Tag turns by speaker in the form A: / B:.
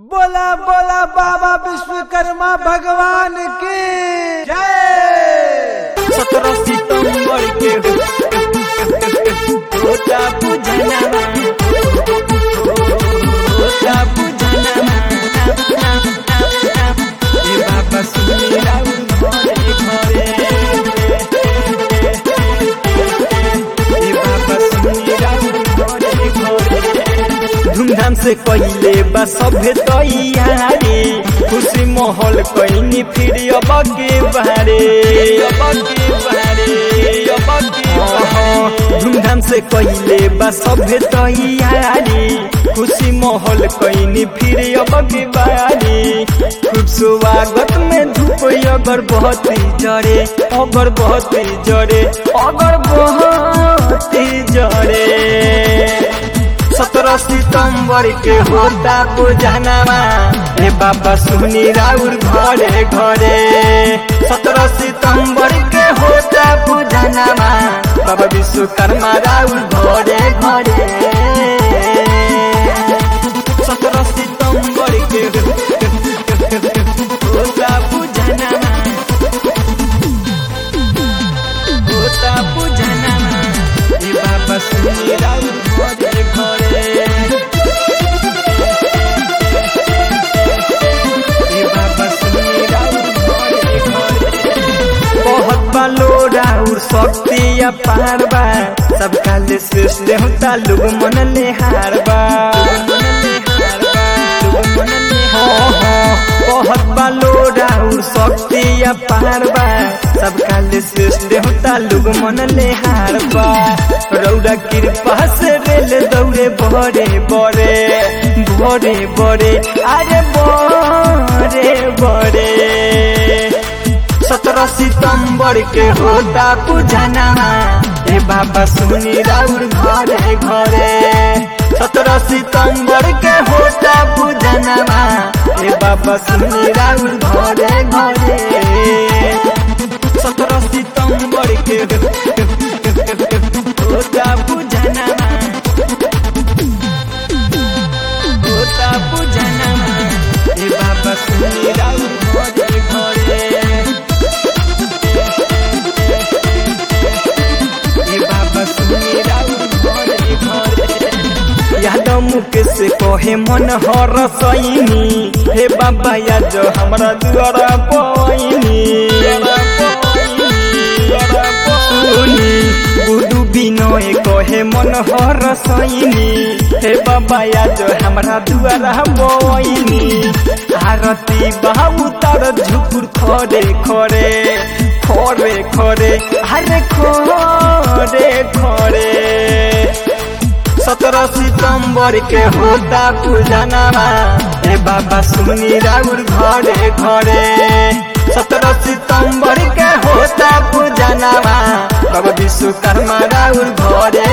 A: बोला बोला बाबा विश्वकर्मा भगवान की जय
B: सत्रह सितंबर के होता पूजना होता पूजना ए बाबा सुनी राउर घरे घरे ए बाबा सुनी राउर घरे घरे धूमधाम से कइले बा सभे तैयारी खुशी माहौल कइनी फिर अब के बारे अब के बारे अब के बारे धूमधाम से कइले बा सभे तैयारी खुशी माहौल कइनी फिर अब के बारे खूब स्वागत में धूप अगर बहुत जरे अगर बहुत जरे अगर बहुत जरे सत्रह सितंबर के होता पूजनामा ए बाबा सुनी राउर घरे घरे सत्रह सितंबर के होता पूजनामा बाबा विश्वकर्मा राउर घरे घरे सत्रह सितंबर के होता पूजनामा होता पूजनामा ए बाबा सुनी राउर घरे घरे ए बाबा सुनी राउर घरे घरे बहुत बालो राउर शक्ति अपार बा सबका ले श्रेष्ठ होता लोग मन ले हार बा बहुत बालो राउर शक्ति अपार बा सबका ले श्रेष्ठ होता लोग मन ले हार बा रौरा कृपा से रेल दौड़े बड़े बड़े बड़े बड़े अरे बड़े बड़े सत्रह सितंबर के होता पूजना ए बाबा सुनी राउर घरे घरे सत्रह सितंबर के होता पूजना ए बाबा सुनी राउर घरे घरे सत्रह सितंबर के होता पूजना होता पूजना ए बाबा सुनी राउर घरे घरे ए बाबा सुनी राउर घरे घरे यादव मुकेश से कहे मन हर सैनी हे बाबा याद हमरा दुआरा पैनी सुनी गुरु बिनय कहे मन हर सैनी हे बाबा याद हमरा दुआरा पैनी आरती बाबू तार झुकुर खरे खरे खरे खरे अरे खरे खरे सत्रह सितंबर के होता पूजनामा ए बाबा सुनी राउर घरे घरे सत्रह सितंबर के होता पूजनामा बाबा विश्वकर्मा राउर घरे